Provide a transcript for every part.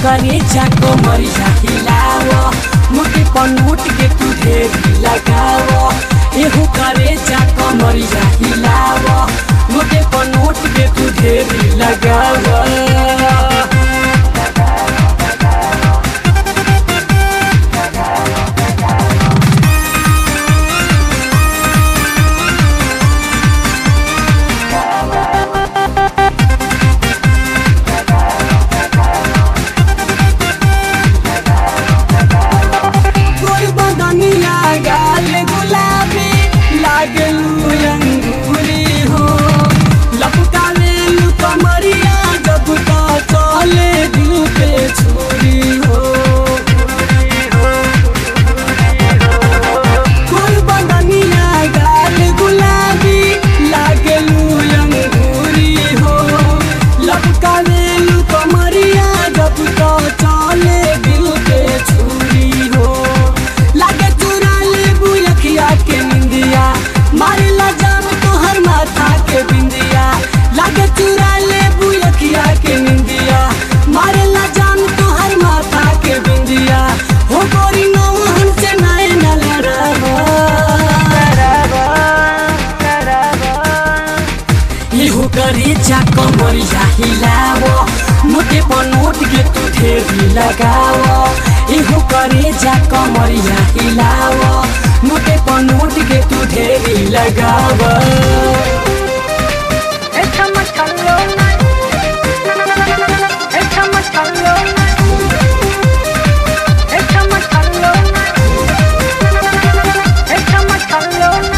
करे जाको मरिया हिलाव मुटे पनमुट के तू ढेरी लगाव एहू करे जाको मरिया हिलाव मुटे पनमुट के तू ढेरी लगाव गोल बदनिया गाल गुलाबी लागलू अंगूरी हो लपका लेलू कमरिया जब का चले दिल पे छुरी हो गोल बदनिया गाल गुलाबी लागलू अंगूरी हो लपका लेलू कमरिया जब का चले दिल पे छुरी हो लागे चुरा ले बुयखिया के निंदिया मारे ला जाम तोहर माथा के बिंदिया लागे चुरा ले बुयखिया के निंदिया मारे ला जाम तोहर माथा के बिंदिया हो गोरी नो हमसे नाय न लड़ावा इहु करी जाको मरिया हिलावो मोटे पनोट के तू ढेरी लगावो इहु करी जाको मरिया हिलावो मोटे पनोट के तू ढेरी लगावो Échame calona. Échame calona. Échame calona. Échame calona.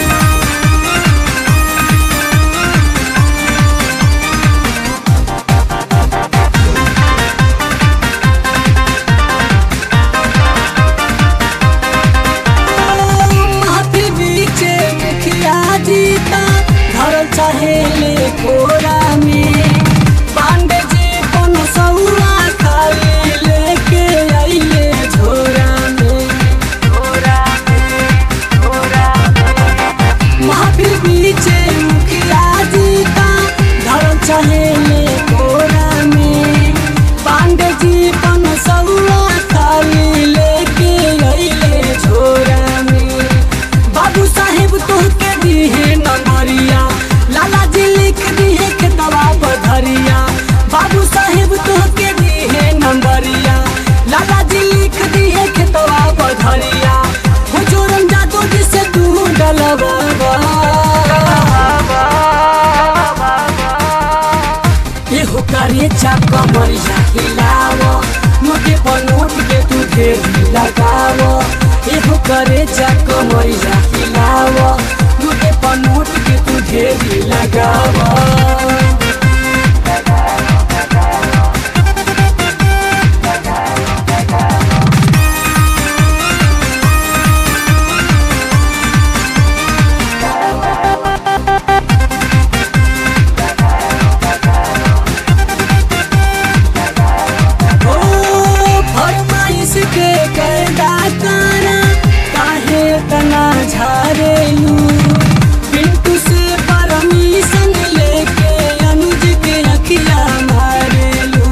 महफिल बीचे मुखिया जीता घर चाहे ले कोरा में पांडे जी पन सौरा खाली लेके आइले झोरा में महफिल बीचे मुखिया जीता घर चाहे ले कोरा में पांडे जी पन सौरा खाली लेके आइले झोरा में बाबू साहेब तोहके दिहे नंबरिया लाला जी लिख दिहे के दवा पधरिया बाबू साहेब तोहके दिहे नंबरिया लाला जी लिख दिहे के दवा पधरिया हुजूरन जादू जी से तू डलवा एहो करे चाको मरिया हिलावो मोटे पनोट के तू ढेरी लगावो एहो करे चाको मरिया हिलावो मोटे पनोट के तू ढेरी लगावो ओ फरमाइश के कैदा काना काहे तना झारेलू पिंटू से परमिशन लेके अनुज के अखिया मारेलू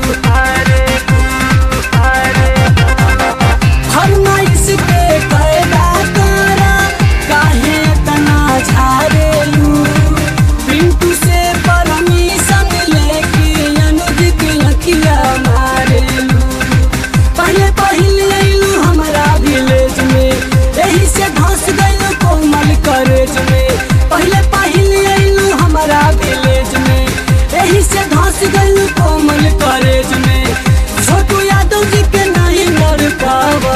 फरमाइश के कैदा काना काहे तना झारेलू पिंटू से परमिशन लेके अनुज के अखिया मारेलू पहले पहले अइलू हमारा विलेज में यही से धस गइलू कोमल करेज में पहले पहले अइलू हमारा विलेज में यही से धस गइलू कोमल करेज में छोटू यादव जी के नहीं मर पावा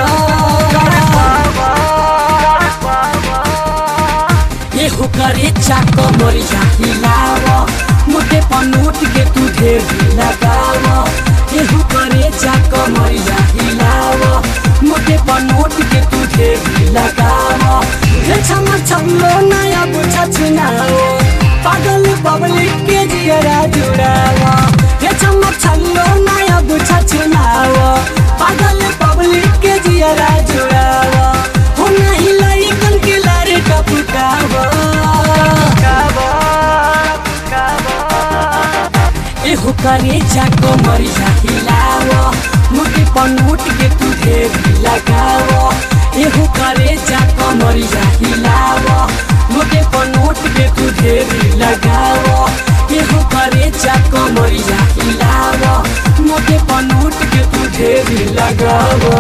एहू करे चाको मरिया हिलावो मोटे पनोट के तू ढेरी लगावो एहू करे चाको मरिया हिलावो मोटे पनोट के तू ढेरी लगावो हे छम छमलो नया बुझा छुनाओ पागल पब्लिक के जियरा जुड़ावो हे छम छल्लो नया बुझा छुनाओ पागल पब्लिक के जियरा जुड़ावो हो नहीं लइकन के लारे टपकावो एहो करे जाको मरिया हिलाव मोटे पनोट के तू ढेरी लगाव एहो करे जाको मरिया हिलाव मोटे पनोट के तू ढेरी लगाव एहो करे जाको मरिया हिलाव मोटे पनोट के तू ढेरी लगाव